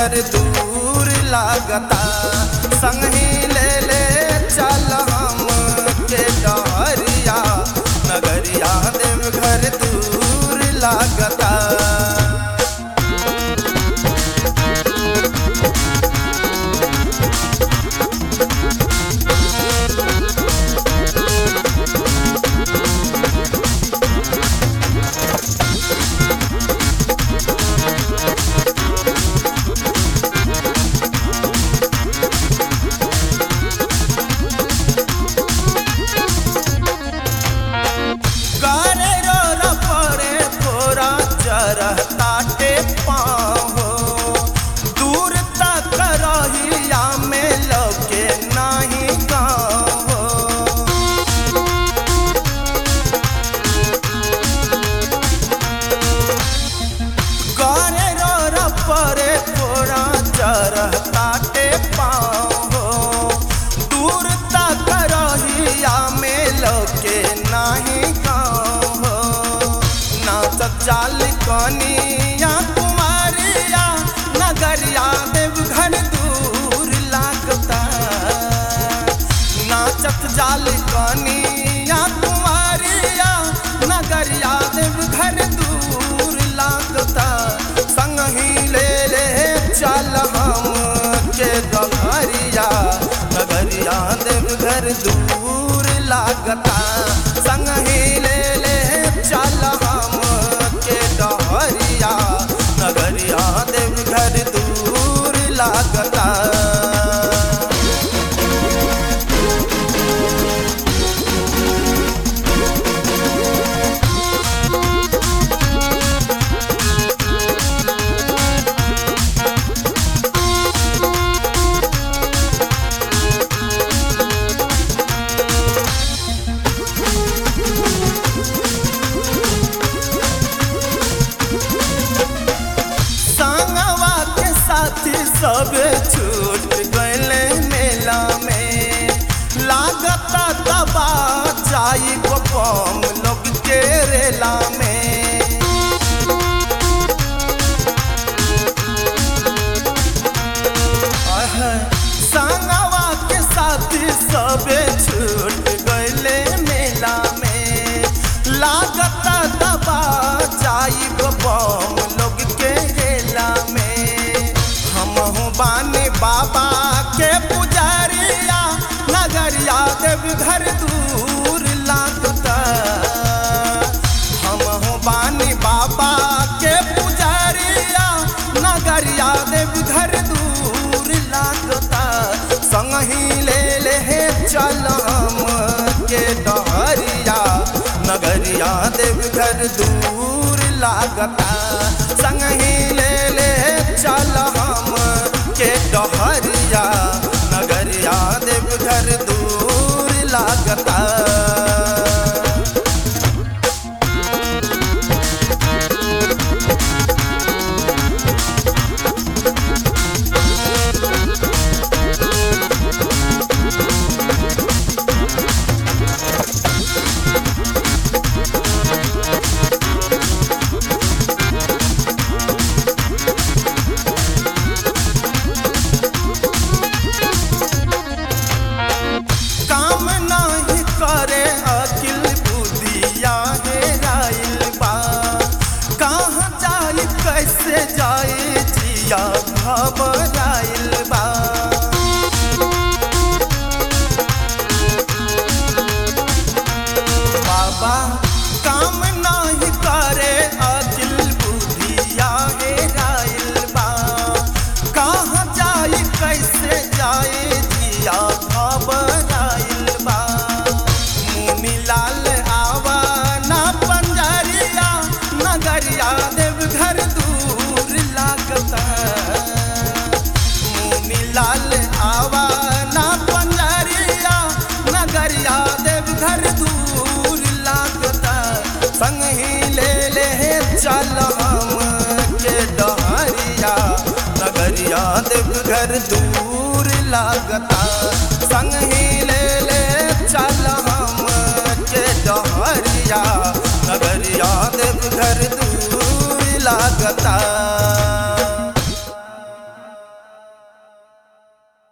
घर दूर लागता संगी ले ले चल हम के डहरिया नगरिया देव घर दूर लागता गारे रो रपरे तोरा चरताटे पाहो दूर तक रहिया में लगे नाही गाहो गारे रो रपरे तोरा चरताटे पाहो दूर तक रहिया में लगे नाही गाहो नाचत चाल कनिया कुमारिया नगरिया देव घर दूर लागता नाचत जाल कनिया कुमारिया नगरिया देव घर दूर लागता संगही ले ले चल हम के दघरिया नगरिया देव घर दूर लागता संगही ले ले चल हम के डहरिया नगरिया देव घर दूर लागता संगवा के साथी सब छूट गए मेला में लागता दबा जाई बम लोग के रेला में आह, संगवा के साथी सब छूट गए मेला में लागता दबा जाई बम लोग के रेला में हमहू बानी बाबा के पुजारिया नगरिया देव घर दूर लागता हमहू बानी बाबा के पुजारिया नगरिया देव घर दूर लागता संगही ले ले चल हम के डहरिया नगरिया देव घर दूर लागता संगही ले ले चल हम के डहरिया नगरिया देव घर दूर लागता काम नाही करे अकिल बुद्धिया हे राइल बा कहाँ जाई कैसे जाई जिया घबराइल बा बाबा काम नाही करे अकिल बुद्धिया हे राइल बा कहाँ जाई कैसे जाई जिया घबराइल बा मुनि लाल आवा ना पंजरिया नगरिया देव घर दूर लागता मुनि लाल आवा ना पंजरिया नगरिया देव घर दूर लागता संगही ले ले चल हम के डहरिया नगरिया देव घर दूर लागता संगही ले ले चल हम के डहरिया नगरिया देव घर दूर लागता